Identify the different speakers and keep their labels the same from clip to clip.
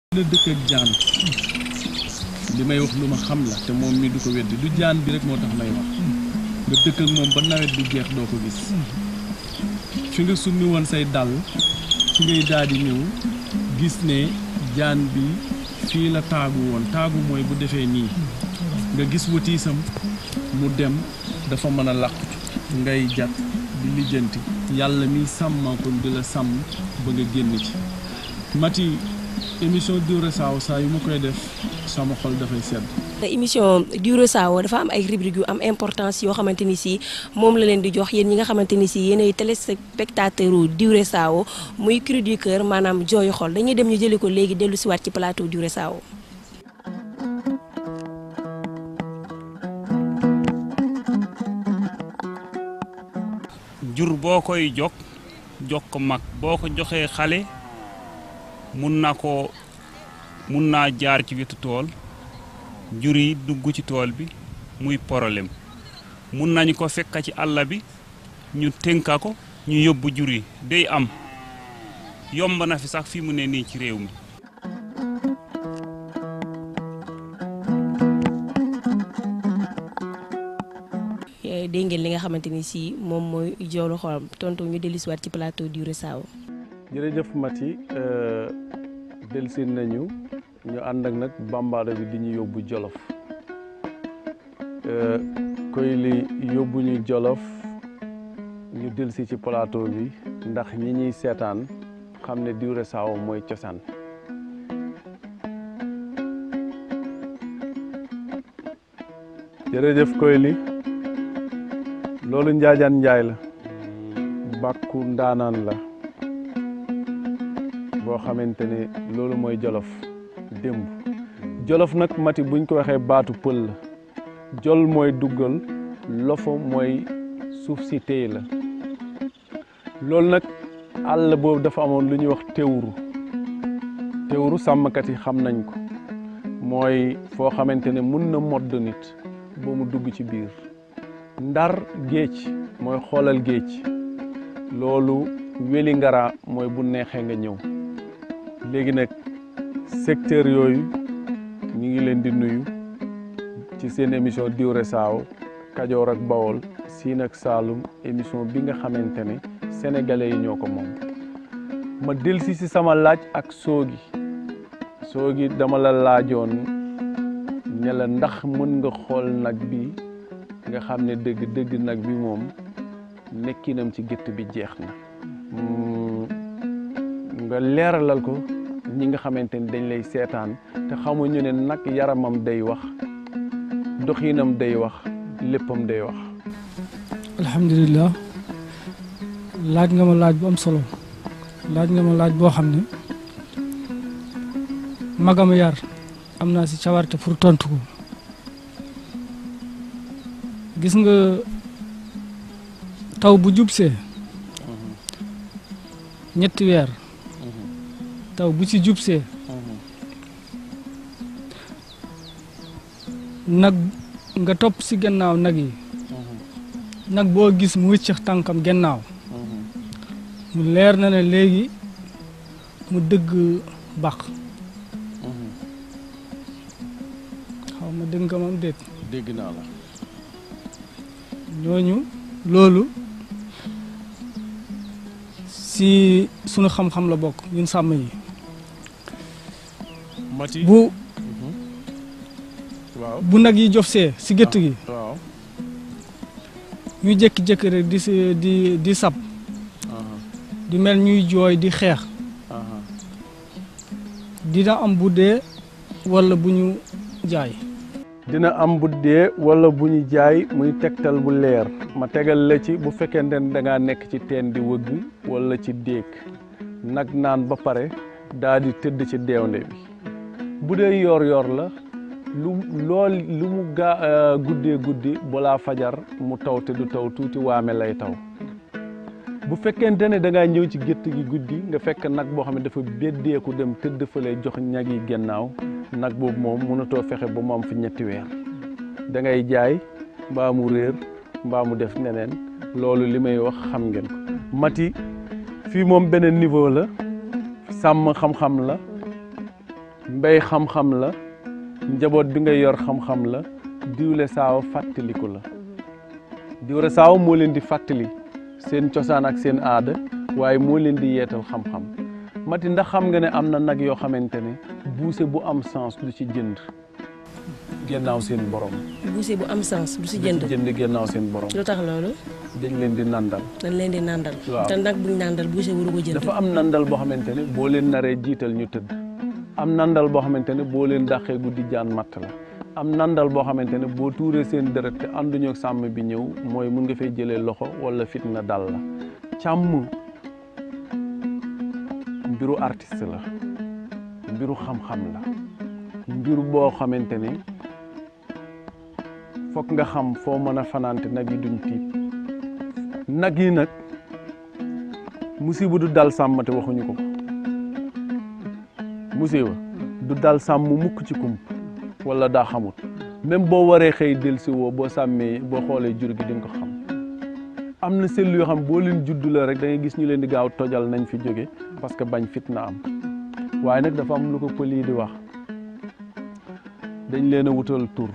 Speaker 1: la dëkk ak jaan li may wax lu ma xam la te moom mi du ko weddi du jaan bi rek moo tax may wax nga dëkk ak moom ba nawet bi jeex doo ko gis fi nga summi woon say dàll fi ngay daal di ñëw gis ne jaan bi fii la taagu woon taagu mooy bu defee nii nga gis watiisam mu dem dafa mën a làqu ngay jat di lijjanti yàlla mi sàmmankoon di la sàmm ba nga génn ci mati émission Diwré Sao saa yu ma koy def sama xol dafay sedd
Speaker 2: émission Diwré Sao dafa am ay rubrique yu am importance yoo xamante ni si moom la leen di jox yéen ñi nga xamante ni si yéen ay téléspectateur u Diwré Sao muy cri du cœur maanaam jooyu xol dañuy dem ñu jëli ko léegi dellu si waat ci plateau Diwré Sao
Speaker 3: jur boo koy jog jox ko mag boo ko joxee xale mun na ko mun naa jaar ci wetu tool jur yi dugg ci tool bi muy problème mun nañu ko fekka ci àll bi ñu tënka ko ñu yóbbu jur yi day am yomb na fi sax fi mu ne nii ci réew mi
Speaker 2: dégg ngeen li nga xamante ni si moom mooy joolu xolam tontu ñu dellu si waat ci plateau Diwré Sao
Speaker 1: jërëjëf Mati delsi nañu ñu ànd ak nag bambara bi di ñu yóbbu jolof koy li yóbbu ñu jolof ñu delsi ci plateau bi ndax ñi ñuy seetaan xam ne Diwré Sao mooy cosaan jërëjëf koy li loolu njaajaan njaay la bàkku ndaanaan la boo xamante ne loolu mooy jolof démb jolof nag mati buñ ko waxee baatu pël la jol mooy duggal lofo mooy suuf si téy la loolu nag àll boobu dafa amoon lu ñuy wax teewuru teewuru sàmmkat yi xam nañ ko mooy foo xamante ne mun na modd nit ba mu dugg ci biir ndar géej mooy xoolal géej loolu weli ngara mooy bu neexee nga ñëw léegi nag secteur yooyu ñu ngi leen di nuyu ci seen émission Diwré Sao Kajoor ak Bawol Siin ak Saalum émission bi nga xamante ne sénégalais yi ñoo ko moom ma delsi si sama laaj ak soogi soogi dama la laajoon ne la ndax mën nga xool nag bi nga xam ne dëgg dëgg nag bi moom nekkinam ci gétt bi jeex na nga leeralal ko ñi nga xamante ni dañ lay seetaan te xamuñu ne nag yaramam day wax doxinam day wax léppam day wax
Speaker 4: alhamdulilah laaj nga ma laaj bu am solo laaj nga ma laaj boo xam ne magama yar am naa si cawarte pour tontu ko gis nga taw bu jubsee ñetti weer taw bu ci jubsee nag nga topp si gannaaw nag yi nag boo gis mu wëccax tànkam gannaaw mu leer na ne léegi mu dëgg bàq xaw ma dëgg nga mam déet
Speaker 1: dégg naa la
Speaker 4: ñooñu loolu si sunu xam-xam la bokk ñun sàmm yi
Speaker 1: mati
Speaker 4: bu
Speaker 1: waaw
Speaker 4: bu nag yi jofsee si gétt gi
Speaker 1: waaw
Speaker 4: ñuy jékki-jékki rek di si di di sab di mel ñuy jooy di xeex dina am bu dee walla bu ñu jaay
Speaker 1: dina am bu dee wala bu ñu jaay muy tegtal bu leer ma tegal la ci bu fekkente ne da ngaa nekk ci teen di wëgg wala ci déeg nag naan ba pare daa di tëdd ci deewnde bi bu dee yor-yor la lu lool lu mu gaa guddee guddi balaa fajar mu taw te du taw tuuti waame lay taw bu fekkente ne da ngaa ñëw ci gétt gi guddi nga fekk nag boo xam ne dafa beddeeku dem tëdd fële jox ñag yi gannaaw nag boobu moom mënatoo fexe ba mu am fi ñetti weer da ngay jaay mbaa mu réer mbaa mu def neneen loolu li may wax xam ngeen ko mati fii moom beneen niveau la sàmm xam-xam la mbéy xam-xam la njaboot bi nga yor xam-xam la diwle saaw fàttaliku la diwle saaw moo leen di fàttali seen cosaan ak seen aada waaye moo leen di yeetal xam-xam mati ndax xam nga ne am na nag yoo xamante ne buuse bu am sens du ci jënd gennaaw seen borom
Speaker 2: buuse bu am sens du si jënd
Speaker 1: du ci jënd gennaaw seen borom
Speaker 2: lu tax loolu
Speaker 1: dañ leen di nandal
Speaker 2: dañ leen di nàndal
Speaker 1: Waaw.
Speaker 2: te nag buñ nàndal buuse waru ko jënd
Speaker 1: dafa am nandal boo xamante ne boo leen naree jiital ñu tëdd am nandal boo xamante ne boo leen dàqee guddi jaan matt la am nandal boo xamante ne boo tuuree seen deret te ànduñu ak sàmm bi ñëw mooy mun nga fay jëlee loxo wala fitna dal la càmm mbiru artiste la mbiru xam-xam la mbiru boo xamante ne foog nga xam foo mën a fanaante nag yi duñ tiit nag yi nag musiba du dal sàmm te waxuñu ko ko musiba du dal sàmm mukk ci kump wala daa xamut même boo waree xëy dellusi woo boo sàmmee boo xoolee jur gi di nga ko xam am na sell yoo xam boo leen judd la rek da ngay gis ñu leen di gaaw tojal nañ fi jóge parce que bañ fitna am waaye nag dafa am lu ko pël yi di wax dañ leen a wutal tur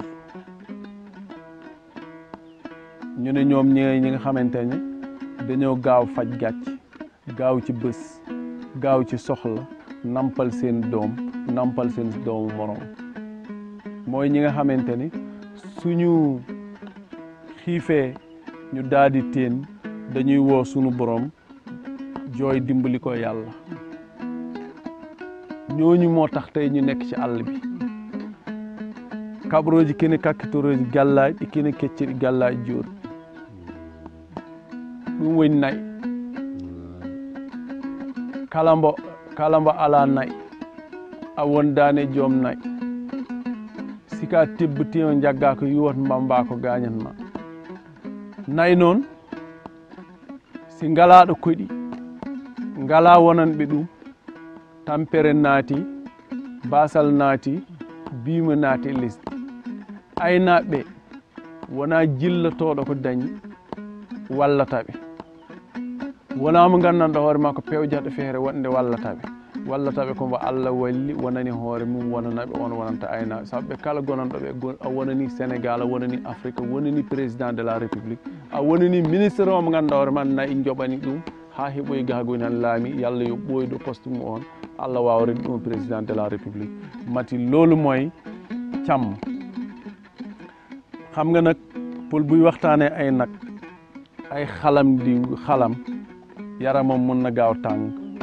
Speaker 1: ñu ne ñoom ñi ñi nga xamante ne dañoo gaaw faj gàcc gaaw ci bés gaaw ci soxla nampal seen doom nampal seen doomu morom mooy ñi nga xamante ni suñu xiifee ñu daal di teen dañuy woo sunu borom jooy dimbali ko yàlla ñooñu moo tax tey ñu nekk ci àll bi kabrooji kene kakkitoroji gallaaj e kene kecciri gallaaj jooni ɗum woni nayi kala mbo kala mbo ala nayi a wondani e joom nayi sika tebbitima jagga ko yuwat mbamba ko gañat ma nayi noon si ngalaɗo koɗi ngala wonanɓe ɗum tampere naati basal naati bima naati e lesdi aynaɓe wona jillotoɗo ko dañi wallataɓe wona mo gandanɗo hoore ma ko pewjata feere wonde wallataɓe wallataɓe komo allah walli wonani hoore mum wonanaɓe on wonanta aynaɓe saabu ɓe kala gonanɗoɓe go- a wonani sénégal a wonani afrique a wonani président de la république a wonani ministre o mo ganduɗa hoore ma nayi joɓani ɗum ha heeɓoyi gahagoyni han laami yallah yo ɓoydo poste mum on allah wawa redi ɗum président de la république mati loolu mooy càmm xam nga nag pël buy waxtaanee ay nag ay xalam di xalam yaramam mun na gaaw tàng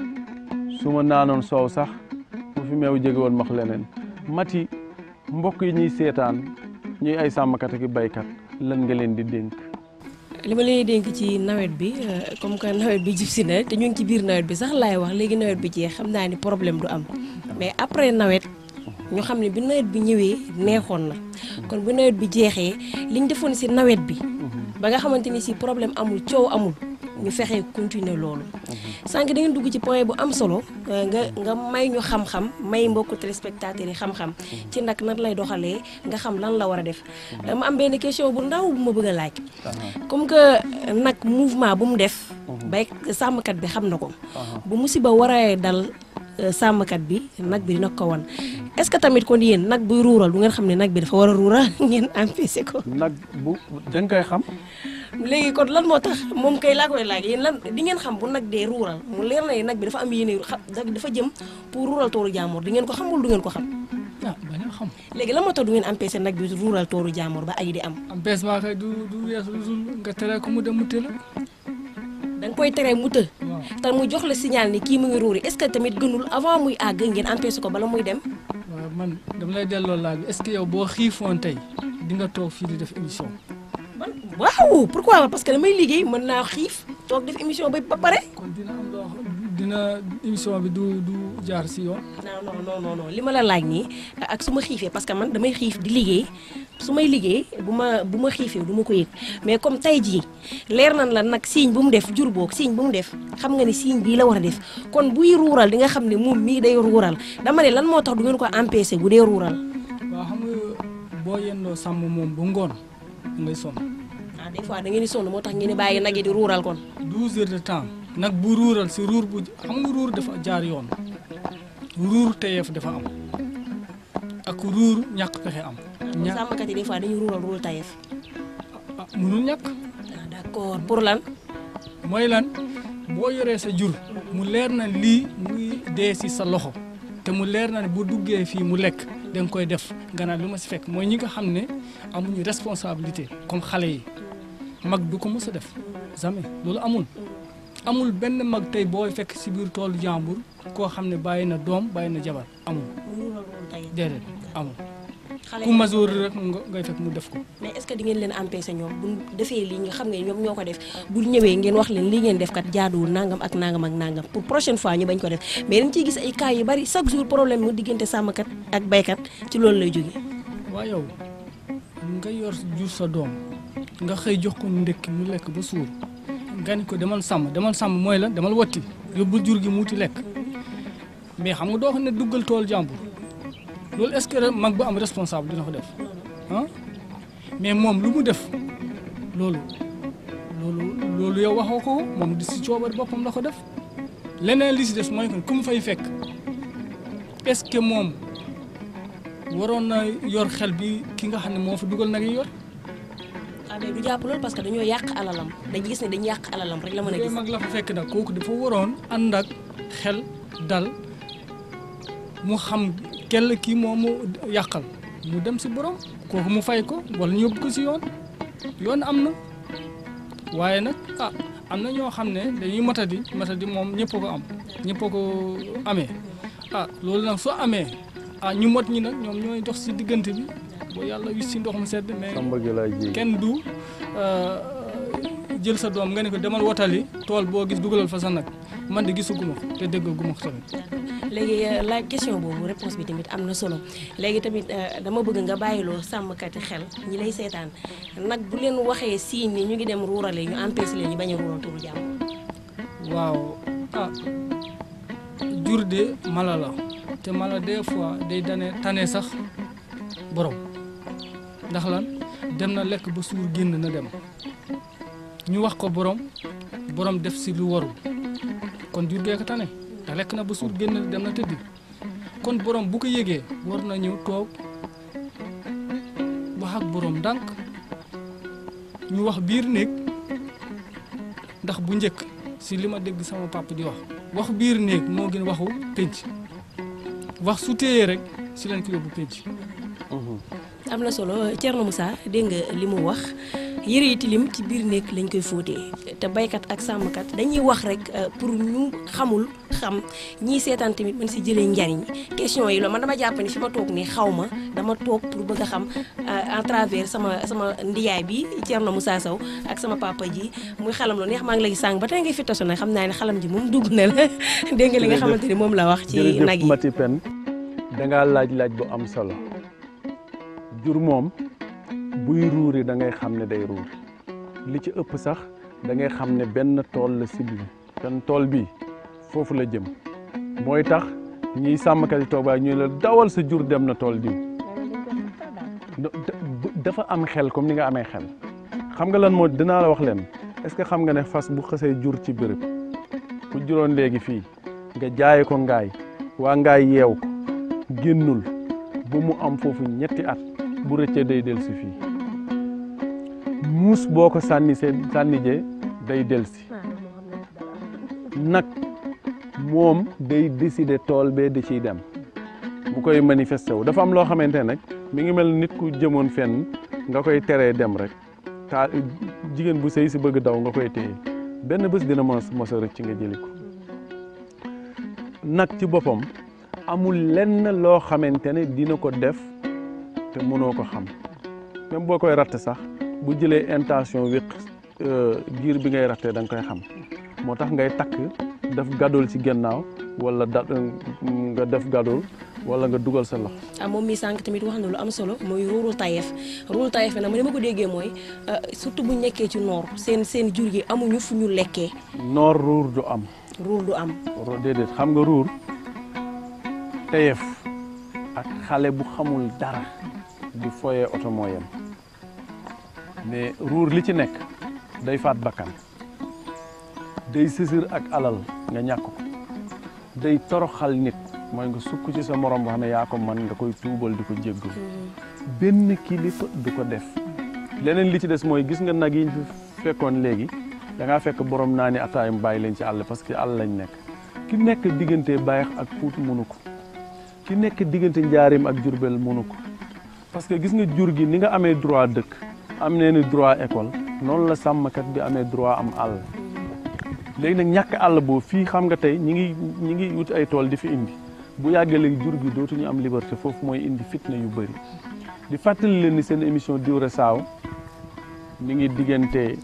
Speaker 1: su ma naanoon soow sax bu fi meew jege woon max leneen mati mbokk yi ñuy seetaan ñuy ay sàmmkat ak i baykat lan nga leen di dénk
Speaker 2: li ma leen di dénk ci nawet bi euh, comme que nawet bi jub si na te ñu ngi ci biir nawet bi sax laay wax léegi nawet bi jeex xam naa ni problème du am mais après nawet ñu xam ne bi nawet bi ñëwee neexoon na kon bu nawet bi jeexee liñ defoon si nawet bi ba nga xamante ni si problème amul coow amul ñu fexee continuer loolu sànq da ngeen dugg ci point bu am solo euh, nga nga may ñu xam-xam may mbokku téléspectateurs yi xam-xam ci nag nan lay doxalee nga xam lan la war a def dama am benn question bu ndaw bu ma bëgg a laaj comme que nag mouvement bu mu def bay sàmmkat bi xam na ko bu musiba waree dal euh, sàmmkat bi nag bi dina ko wan est-ce que tamit kon yéen nag buy ruural du ngeen xam ne nag bi dafa war a ruural ngeen empêché ko
Speaker 1: nag bu da nga koy xam
Speaker 2: léegi kon lan moo tax moom kay laa koy laaj yéen lan di ngeen xam bu nag dee ruural mu leer na ne nag bi dafa am yéene xa dafa jëm pour ruural tooru jàmbur di ngeen ko xam wala du ngeen ko xam
Speaker 4: ah bañ a xam
Speaker 2: léegi lan moo tax du ngeen empêché nag bi ruural tooru jàmbur ba ay di am
Speaker 4: am bees maa kay du du weesu lu dul nga tere ko mu dem mu tëla
Speaker 2: da nga koy tere mu të
Speaker 4: waaw
Speaker 2: te mu jox la signal ni kii mu ngi ruuri est-ce que tamit gënul avant muy àgg ngeen empêché ko bala muy dem
Speaker 4: waaw man dama lay delloo laaj bi est-ce que yow boo xiifoon tey di nga toog fii di def émission
Speaker 2: man waaw pourquoi parce que damay liggéey mën naa xiif toog def émission ba ba pare
Speaker 4: kon dina am loo xam dina émission bi du du jaar si yoon
Speaker 2: non non non non non li ma la laaj nii ak su ma xiifee parce que man damay xiif di liggéey su may liggéey bu ma bu ma xiifee du ma ko yëg mais comme tey jii leer nañ la nag signe bu mu def jur boog signe bu mu def xam nga ni signe bii la war a def kon buy ruural di nga xam ne moom mii day ruural dama ne lan moo tax du ngeen ko empêcher bu dee ruural.
Speaker 4: waaw xam nga boo yendoo sàmm moom bu ngoon ngay sonn
Speaker 2: ah des fois da ngeen di sonn moo tax ngeen di bàyyi nag yi di ruural kon.
Speaker 4: 12 heures de temps nag bu ruural si ruur bu xam nga ruur dafa jaar yoon ruur teyeef dafa am ku ruur ñàkk pexe am. ña
Speaker 2: sàmmkat yi des fois dañuy ruural ruul tayef
Speaker 4: ah mënul ñàkk
Speaker 2: ah d'accord pour lan
Speaker 4: mooy lan boo yoree sa jur mu leer na lii muy dee si sa loxo te mu leer na ne bu duggee fii mu lekk da nga koy def nga naan lu ma si fekk mooy ñi nga xam ne amuñu responsabilité comme xale yi mag du ko mës a def jamais loolu amul. amul benn mag tey booy fekk si biir toolu jàmbur koo xam ne bàyyi na doom bàyyi na jabar amul
Speaker 2: mu ruural ruul tayef
Speaker 4: déedéet amul
Speaker 2: xale
Speaker 4: ku
Speaker 2: yi
Speaker 4: masoor rek nga ngay fekk mu def ko.
Speaker 2: mais est-ce que di ngeen leen empêcher ñoom bu defee lii nga xam ne ñoom ñoo ko def bu ñëwee ngeen wax leen lii ngeen def kat jaaduwul nangam ak nangam ak nangam pour prochaine fois ñu bañ ko def mais dañ ciy gis ay cas yu bari chaque jour problème mu diggante sàmmkat ak baykat ci loolu lay jógee.
Speaker 4: waa yow nga yor jur sa doom nga xëy jox ko ndekki mu lekk ba suur nga ni ko demal sàmm demal sàmm mooy la demal watti yóbbu jur gi mu wuti lekk mais xam nga doo xam ne duggal tool jàmbur loolu est-ce que mag bu am responsable dina ko def ah mais moom lu mu def loolu loolu loolu yow waxoo ko moom di si coobar boppam la ko def leneen li si des mooy que ku mu fay fekk est-ce que moom waroon na yor xel bi ki nga xam ne moo fa dugal nag yi yor
Speaker 2: ah mais du jàpp loolu parce que dañoo yàq alalam dañu gis ne dañu yàq alalam rek la mën a
Speaker 4: bu
Speaker 2: gis.
Speaker 4: mag la fa fekk nag kooku dafa waroon ànd ak xel dal mu xam kell kii moo mu yàqal mu dem si borom kooku mu fay ko wala ñu yóbbu ko si yoon yoon am na waaye nag ah am na ñoo xam ne dañuy matadi matadi moom ñëpp a ko am ñëpp a ko amee ah loolu nag soo amee ah ñu mot ñi nag ñoom ñooy dox si diggante bi ba yàlla wis si ndox mu sedd mais
Speaker 1: samba gi lay ji
Speaker 4: kenn du euh, jël sa doom nga ne ko demal wotali tool boo gis dugalal fa sa nag man de gisuguma ko te déggaguma ko tamit
Speaker 2: léegi euh, laaj question boobu réponse bi tamit am na solo léegi tamit euh, dama bëgg nga bàyyiloo sàmmkati xel ñi lay seetaan nag bu leen waxee siin ni ñu ngi dem ruurale ñu empêché leen ñu bañ a ruural turu jàmm.
Speaker 4: waaw ah jur de mala la te mala des fois day dane tane sax borom ndax lan dem na lekk ba suur génn na dem ñu wax ko borom borom def si lu warul kon jur gee ko tane te lekk na ba suur génn dem na tëddi kon borom bu ko yëgee war na ñëw toog wax ak borom ndànk ñu wax biir néeg ndax bu njëkk si li ma dégg sama papa di wax wax biir néeg moo gën waxu pénc wax su téyee rek si lañ ko yóbbu pénc
Speaker 2: am na solo Thierno Moussa dégg nga li mu wax yëre yi tilim ci biir néeg lañ koy fóotee te baykat ak sàmmkat dañuy wax rek euh, pour ñu xamul xam ñii seetaan tamit mën si jëlee njariñ question yi loolu man dama jàpp ni fi ma toog nii xaw ma dama toog pour bëgg a xam euh, en travers sama sama ndiyaay bi Thierno Moussa Sow ak sama papa ji muy xalam lu neex maa ngi lay sàng ba tey ngay fi tasu nag xam naa ne xalam ji moom dugg na la dégg nga li nga xamante ni moom la wax ci nag
Speaker 1: jërëjëf
Speaker 2: yi
Speaker 1: Mati Pen dangaa laaj laaj bu am solo jur moom buy ruuri da ngay xam ne day ruur li ci ëpp sax da ngay xam ne benn tool la ciblé benn tool bi foofu la jëm mooy tax ñiy sàmmkat yi toog ñu la dawal sa jur dem na tool diw da- da- dafa am xel comme ni nga amee xel xam nga lan moo dinaa la wax leen est-ce que xam nga ne fas bu xësee jur ci bërëb ku juróon léegi fii nga jaaye ko ngaay waa ngaay yeew ko génnul ba mu am foofu ñetti at bu rëccee day del si fii muus boo ko sànni see sànnijee day del si nag moom day décider tool bee da ciy dem bu koy manifesté wu dafa am loo xamante ne nag mi ngi mel ni nit ku jëmoon fenn nga koy teree dem rek taa jigéen bu sëy si bëgg daw nga koy téye benn bés dina mos mos a rëcc nga jëli ko nag ci boppam amul lenn loo xamante ne dina ko def te mënoo ko xam même boo koy ratt sax bu jëlee intention wéq giir bi ngay rattee da nga koy xam moo tax ngay takk def gadul ci gannaaw wala da nga def gadul wala nga dugal sa loxo
Speaker 2: ah moom mi sànq tamit wax na lu am solo mooy ruurul tayeef ruurul tayeef nag ma ni ma ko déggee mooy euh, surtout bu ñu nekkee ci noor seen seen jur gi amuñu fu ñu lekkee
Speaker 1: noor ruur du am
Speaker 2: ruur du am
Speaker 1: ro- déedéet xam nga ruur teyef ak xale bu xamul dara di foyee oto moo yem mais ruur li ci nekk day faat bakkan day sësër ak alal nga ñàkk ko day toroxal nit mooy nga sukk ci sa morom wax ne yaa ko man nga koy tuubal di ko jéggalu benn kilifa du ko def leneen li ci des mooy gis nga nag yi ñu fi fekkoon léegi da ngaa fekk borom naa ni ataayam bàyyi leen ci àll parce que àll lañ nekk ki nekk diggante Bayax ak Fuuta mënu ko ki nekk diggante Njaareem ak Jurbel mënu ko parce que gis nga jur gi ni nga amee droit dëkk am nee ni droit école noonu la sàmmkat bi amee droit am àll léegi nag ñàkk àll boobu fii xam nga tey ñi ngi ñi ngi wut ay tool di fi indi bu yàggee léegi jur gi dootuñu am liberté foofu mooy indi fitna yu bëri di fàttali leen ni seen émission Diwré Sao mi ngi diggante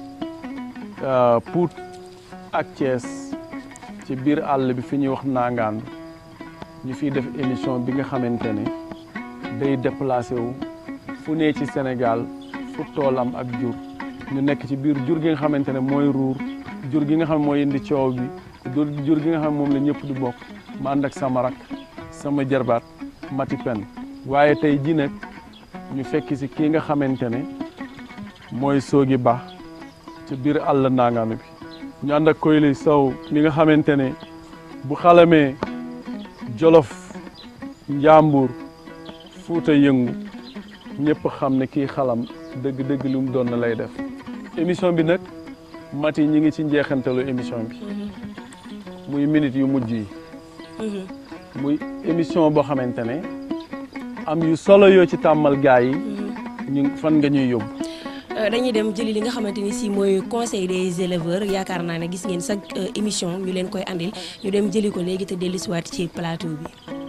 Speaker 1: Pout ak Thiès ci biir àll bi fi ñuy wax nangaan ñu fiy def émission bi nga xamante ne day déplacé wu fu ne ci Sénégal fu toolam ak jur ñu nekk ci biir jur gi nga xamante ne mooy ruur jur gi nga xam mooy indi coow bi jur gi nga xam moom la ñëpp di bokk ma ànd ak sama rak sama jarbaat Mati Pen waaye tey ji nag ñu fekk si kii nga xamante ne mooy Soogi Ba ci biir àll nangaanu bi ñu ànd ak Koyli Sow mi nga xamante ne bu xalamee Jolof Njàmbur Fuuta yëngu ñëpp xam ne kii xalam dëgg-dëgg lu mu doon na lay def émission bi nag Mati ñi ngi ci njeexantalu émission bi muy minute yu mujj yi muy émission boo xamante ne am yu solo yoo ci tàmmal gaa yi ñu fan nga ñuy yóbbu
Speaker 2: dañuy dem jëli li nga xamante ni si mooy conseil des éleveurs yaakaar naa ne gis ngeen chaque émission ñu leen koy andil ñu dem jëli ko léegi te dellusiwaat ci plateau bi.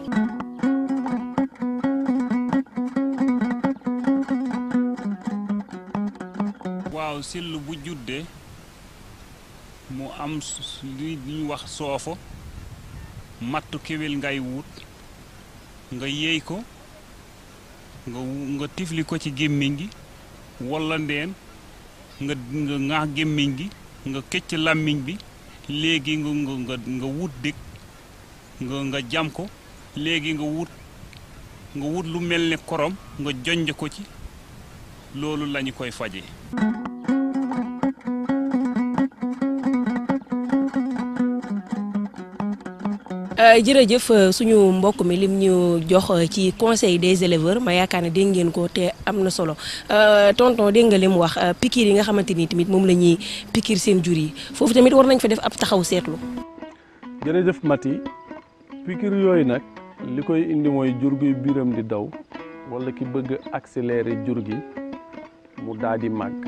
Speaker 3: waaw sill bu juddee mu am li ñuy wax soofo mattu kéwél ngay wut nga yéey ko nga nga tifli ko ci gémmiñ gi walla ndeen nga nga ŋaax gémmiñ gi nga këcc làmmiñ bi léegi nga nga nga wut dëkk nga nga jam ko léegi nga wut nga wut lu mel ne korom nga jonj ko ci loolu lañu koy faje
Speaker 2: jërëjëf suñu mbokk mi lim ñu jox ci conseil des éleveurs ma yaakaar ne dégg ngeen ko te am na solo tonton dégg nga li mu wax pikiir yi nga xamante ni tamit moom la ñuy pikiir seen jur yi foofu tamit war nañ fa def ab taxaw seetlu.
Speaker 1: jërëjëf Mati pikiir yooyu nag li koy indi mooy jur gi biiram di daw walla ki bëgg accélérer jur gi mu daal di màgg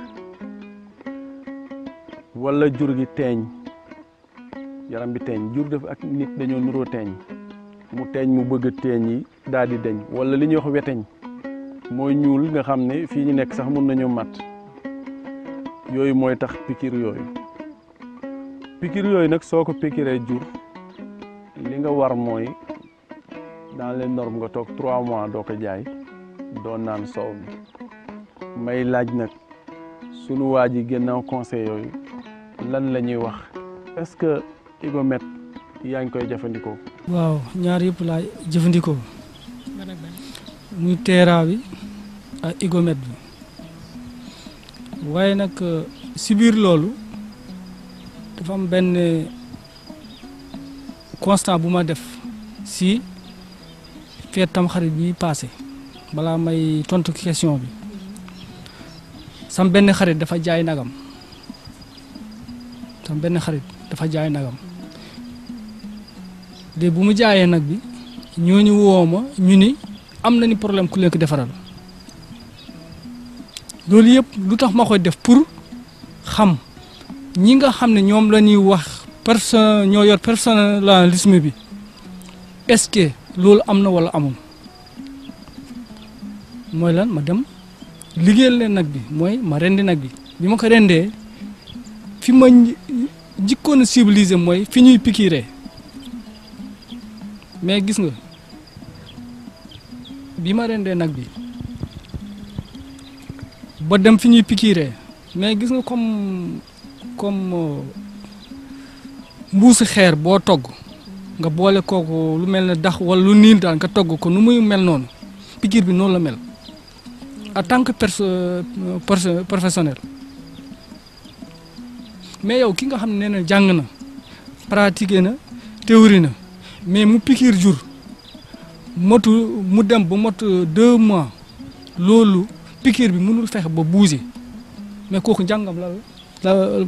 Speaker 1: walla jur gi teeñ. yaram bi teeñ jur def ak nit dañoo nuroo teeñ mu teeñ mu bëgg teeñ yi daal di deñ wala li ñuy wax weteñ mooy ñuul nga xam ne fii ñu nekk sax mun nañu mat yooyu mooy tax pikir yooyu pikir yooyu nag soo ko pikiree jur li nga war mooy dans les normes nga toog trois mois doo ko jaay doo naan soow mi may laaj nag sunu waa ji gannaaw conseil yooyu lan la ñuy wax est-ce que Igomet yaa ngi koy jëfandikoo.
Speaker 4: waaw ñaar yëpp laa jëfandikoo muy teeraa bi ak Igomet bi waaye nag si biir loolu dafa am benn constat bu ma def si feet tamxarit bi passé balaa may tontu question bi sam benn xarit dafa jaay nagam sam benn xarit dafa jaay nagam de bu mu jaayee nag bi ñooñu woo ma ñu ni am na ni problème ku leen ko defaral loolu yëpp lu tax ma koy def pour xam ñi nga xam ne ñoom la ñuy wax personne ñoo yor personnalisme bi est-ce que loolu am na walla amul mooy lan ma dem liggéeyal leen nag bi mooy ma rendi nag bi bi ma ko rendee fi ma jikkoon a civilisé mooy fi ñuy pikiiree mais gis nga bi ma rendee nag bi ba dem fi ñuy pikiiree mais gis nga comme comme mbuusi xeer boo togg nga boole kooku lu mel ne dax wala lu niil daal nga togg ko nu muy mel noonu pikiir bi noonu la mel en tant que perso professionnel mais yow ki nga xam ne nee na jàng na pratiqué na théorie na mais mu pikiir jur motu mu dem ba mot deux mois loolu pikiir bi mënul fexe ba bouger mais kooku njàngam la la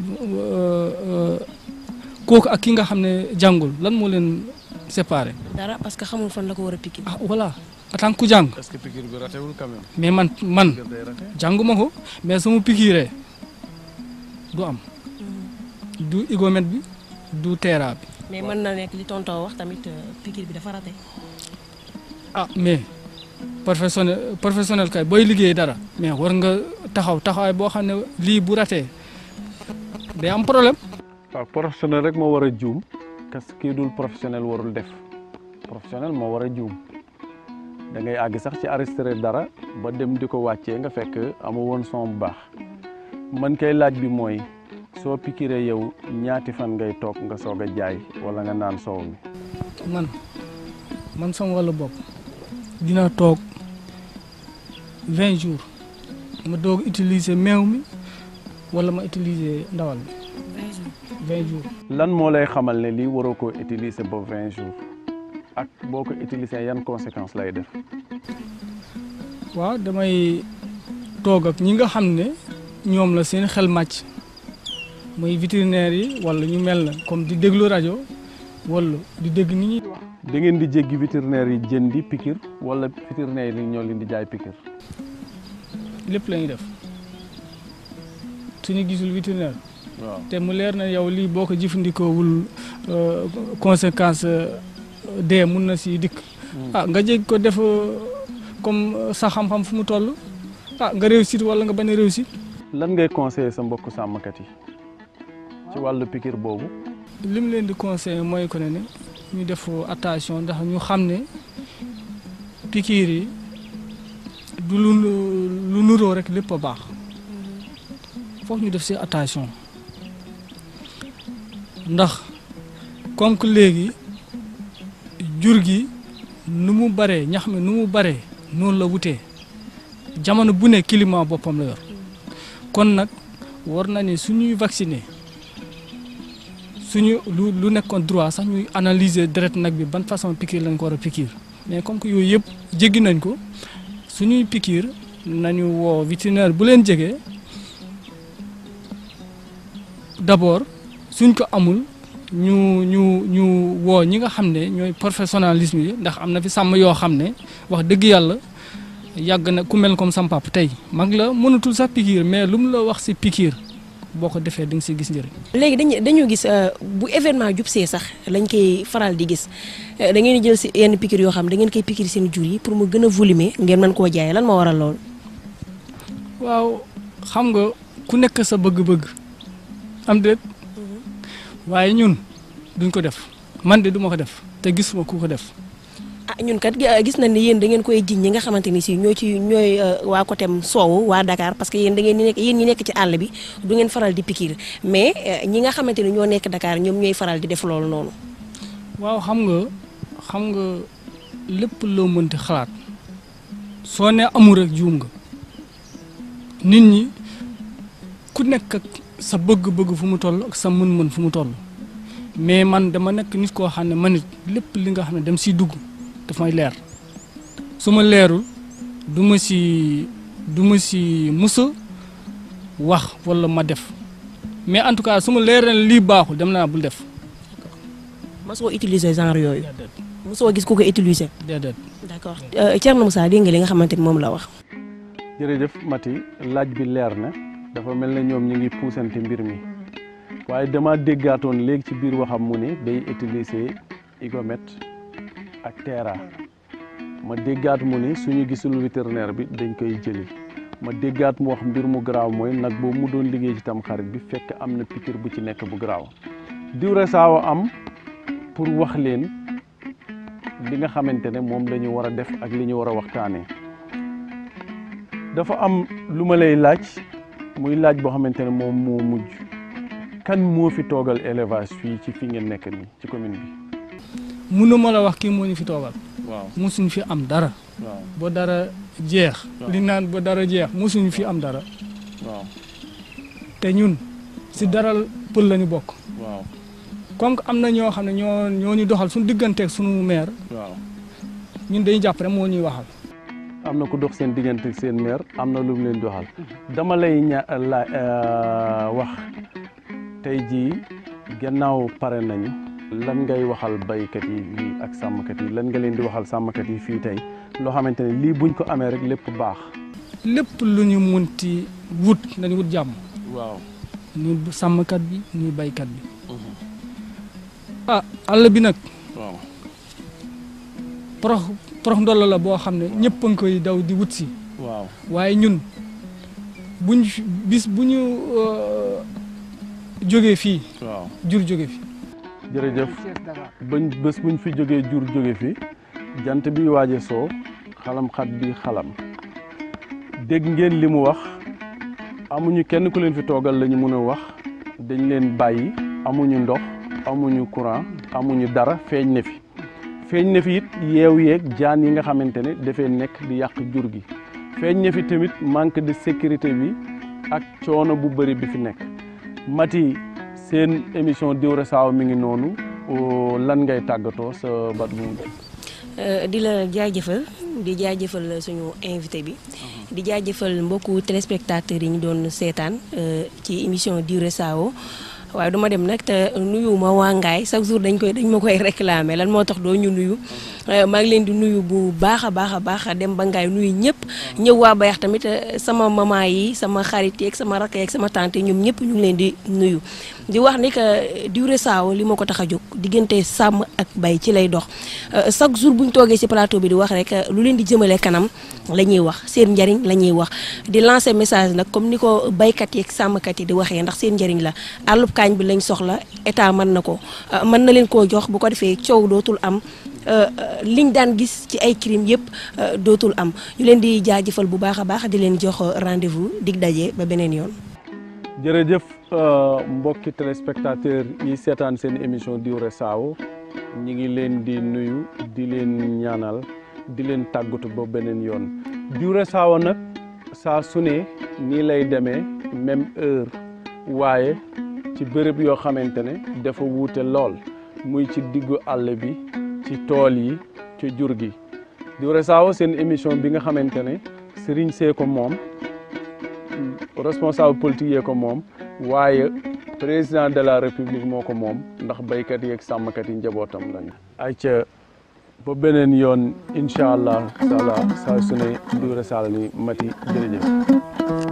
Speaker 4: kooku ak ki nga xam ne jàngul lan moo leen séparé
Speaker 2: dara parce que xamul fan la ko war a piqué.
Speaker 4: ah voilà en tant que ku jàng
Speaker 1: est-ce que piqûre bi ratewul quand même.
Speaker 4: mais man man
Speaker 1: piqûre day rate.
Speaker 4: jànguma ko mais su ma pikiiree du am du igomètre bi du teera bi
Speaker 2: mais mën na nekk li tonton wax tamit piqûre bi dafa raté.
Speaker 4: ah mais professionnel professionnel kay booy liggéey dara mais war nga taxaw taxawaay boo xam ne lii bu ratee day am problème
Speaker 1: waaw professionnel rek moo war a juum parce que kii dul professionnel warul def professionnel moo war a juum da ngay àgg sax ci arrêté dara ba dem di ko wàccee nga fekk amu woon son bu baax man kay laaj bi mooy soo pikiree yow ñaati fan ngay toog nga soog a jaay wala nga naan soow mi
Speaker 4: man man sama wàllu bopp dina toog vingt jours ma doog utiliser meew mi wala ma utiliser ndawal bi vingt jours
Speaker 1: lan moo lay xamal ne lii waroo koo utiliser ba vingt jours ak boo ko utiliser yan conséquences lay def
Speaker 4: waaw damay toog ak ñi nga xam ne ñoom la seen xel màcc muy vétérinaire yi wala ñu mel na comme di déglu rajo wala di dégg ni ñuy wax
Speaker 1: da ngeen di jéggi vétérinaire yi jëndi pikir wala vétérinaire yi ñoo leen di jaay pikir
Speaker 4: lépp la ñuy def suñu gisul vétérinaire
Speaker 1: waaw
Speaker 4: te mu leer na yow lii boo ko jëfandikoowul euh, conséquence euh, dee mun na si dikk ah nga jég ko def euh, comme euh, sa xam-xam fu mu toll ah nga réussir wala nga bañ a réussir
Speaker 1: lan ngay conseiller sa mbokku sàmmkat yi ci wàllu pikir boobu
Speaker 4: li mu leen di conseillé mooy ko ne ne ñu def attention ndax ñu xam ne pikiir yi du lu lu nuroo rek lépp a baax foog ñu def si attention ndax comme que léegi jur gi nu mu baree ñax mi nu mu baree noonu la wutee jamono bu ne climat boppam la yor kon nag war na ne suñuy vacciner suñu lu lu nekkoon droit sax ñuy analyser deret nag bi ban façon piqûre lañ ko war a piqûre mais comme que yooyu yëpp jéggi nañ ko suñuy piqûre nañu woo vétérinaire bu leen jege d'abord suñ ko amul ñu ñu ñu woo ñi nga xam ne ñooy professionnalisme yi ndax am na fi sàmm yoo xam ne wax dëgg yàlla yàgg na ku mel comme sam papa tey mag la mënatul sax piqûre mais lu mu la wax si piqûre boo ko defee di nga si gis njëriñ.
Speaker 2: léegi dañu dañoo gis bu événement jub see sax lañ koy faral di gis da ngeen di jël si yenn piqûre yoo xam da ngeen koy piqûre seen jur yi pour mu gën a volumer ngeen mën koo jaay lan moo waral loolu.
Speaker 4: waaw xam nga ku nekk sa bëgg-bëgg am déet waaye ñun duñ ko def man de duma ko def te gisuma ku ko def
Speaker 2: ah ñun kat gis nañ ne yéen da ngeen koy jiñ ñi nga xamante ni si ñoo ci ñooy waa côté soowu waa Dakar parce que yéen da ngeen di nekk yéen ñi nekk ci àll bi du ngeen faral di piqûre mais ñi nga xamante ni ñoo nekk Dakar ñoom ñooy faral di def loolu noonu.
Speaker 4: waaw xam nga xam nga lépp loo mënti xalaat soo ne amul rek juum nga nit ñi ku nekk ak sa bëgg-bëgg fu mu toll ak sa mën-mën fu mu toll mais man dama nekk nit koo xam ne man nit lépp li nga xam ne dem siy dugg daf may leer su ma leerul du ma si du ma si musa wax wala ma def mais en tout cas su ma leeree ne lii baaxul dem naa bul def
Speaker 2: mosoo utiliser genre yooyu. mosoo gis ku ko utiliser.
Speaker 4: déedéet
Speaker 2: d'accord Thierno Moussa dégg nga li nga xamante ni moom la wax.
Speaker 1: jërëjëf Mati laaj bi leer na dafa mel ne ñoom ñu ngi puusante mbir mi waaye dama déggaatoon léegi ci biir waxam mu ne day utiliser igomètre ak Tera ma déggaat mu ni suñu gisul vétérinaire bi dañ koy jëli ma déggaat mu wax mbir mu garaaw mooy nag boobu mu doon liggéey ci tam xarit bi fekk am na piqûre bu ci nekk bu garaaw diwre saawa am pour wax leen li nga xamante ne moom la ñu war a def ak li ñu war a waxtaanee dafa am lu ma lay laaj muy laaj boo xamante ne moom moo mujj kan moo fi toogal élevage fii ci fi ngeen nekk nii ci commune bi.
Speaker 4: mënuma la wax kii moo ñu fi toogal
Speaker 1: waaw
Speaker 4: musuñ fi am dara
Speaker 1: waaw
Speaker 4: ba dara jeex
Speaker 1: Waaw.
Speaker 4: li naan ba dara jeex musuñ fi am dara
Speaker 1: waaw
Speaker 4: te ñun si dara pël lañu bokk
Speaker 1: waaw
Speaker 4: comme que am na ñoo xam ne ñoo ñoo ñu doxal suñu digganteeg suñu maire
Speaker 1: waaw
Speaker 4: ñun dañuy jàpp rek moo ñuy waxal
Speaker 1: am na ku dox seen diggante ak seen maire am na lu mu leen doxal dama lay ña la wax tey jii gannaaw pare nañu lan ngay waxal baykat yi fii ak sàmmkat yi lan nga leen di waxal sàmmkat yi fii tey loo xamante ne lii buñ ko amee rek lépp baax.
Speaker 4: lépp lu ñu munti wut nañu wut jàmm
Speaker 1: waaw.
Speaker 4: ni sàmmkat bi ni baykat bi ah àll bi nag
Speaker 1: waaw.
Speaker 4: porox porox ndolla la boo xam ne ñëpp a ngi koy daw di wut si
Speaker 1: waaw.
Speaker 4: waaye ñun buñ fi- bis bu ñu euh, jógee fii
Speaker 1: waaw.
Speaker 4: jur jóge fi
Speaker 1: jërëjëf bañ bés buñ fi jógee jur jóge fi jant bi waaje soo xalam xat bi xalam dégg ngeen li mu wax amuñu kenn ku leen fi toogal la ñu mën a wax dañ leen bàyyi amuñu ndox amuñu courant amuñu dara feeñ ne fi feeñ ne fi it yeew yeeg jaan yi nga xamante ne dafay nekk di yàq jur gi feeñ ne fi tamit manque de sécurité bi ak coono bu bëri bi fi nekk Mati seen émission Diwré Sao mi ngi noonu oo, lan ngay tàggatoo sa bat bu mu
Speaker 2: Euh, di la jaajëfal di jaajëfal suñu invité bi di jaajëfal mbokku téléspectateurs yi ñu doon seetaan euh, ci émission Diwré Sao waaye du ma dem nag te nuyu ma waa Ngaye chaque jour dañ koy dañ ma koy réclamer lan moo tax doo ñu nuyu Euh, maa ngi leen di nuyu bu baax a baax a baax dem ba Ngaye nuyu ñëpp ñëw waa Bayax tamit euh, sama maman yi sama xarit yeeg sama rakk yeeg sama tante ñoom ñëpp ñu ngi leen di nuyu di wax ni que Diwré Sao li ma ko tax a jóg diggante sàmm ak bay ci lay dox Euh, chaque jour bu ñu toogee ci plateau bi di wax rek lu leen di jëmale kanam la ñuy wax seen njariñ la ñuy wax di lancer message nag comme ni ko baykat yi ak sàmmkat yi di waxee ndax seen njariñ la àllub kaañ bi lañ soxla état mën na ko euh, mën na leen koo jox bu ko defee coow dootul am euh, euh, liñ daan gis ci ay crime yëpp euh, dootul am ñu leen di jaajëfal bu baax a baax di leen jox rendez-vous dig daje ba beneen yoon.
Speaker 1: jërëjëf euh, mbokki téléspectateur yi seetaan seen émission Diwré Sao ñi ngi leen di nuyu di leen ñaanal di leen tàggatu ba beneen yoon Diwré Sao nag saa su ne nii lay demee même heure waaye ci bërëb yoo xamante ne dafa wuute lool muy ci diggu àll bi ci tool yi ci jur gi Diwré Sao seen émission bi nga xamante ne Serigne see ko moom responsable politique yee ko moom waaye président de la république moo ko moom ndax béykat yi ak sàmmkat yi njabootam lañu. ayca ba beneen yoon incha allah sala saa su ne Diwré Sao ni mati jërëjëf.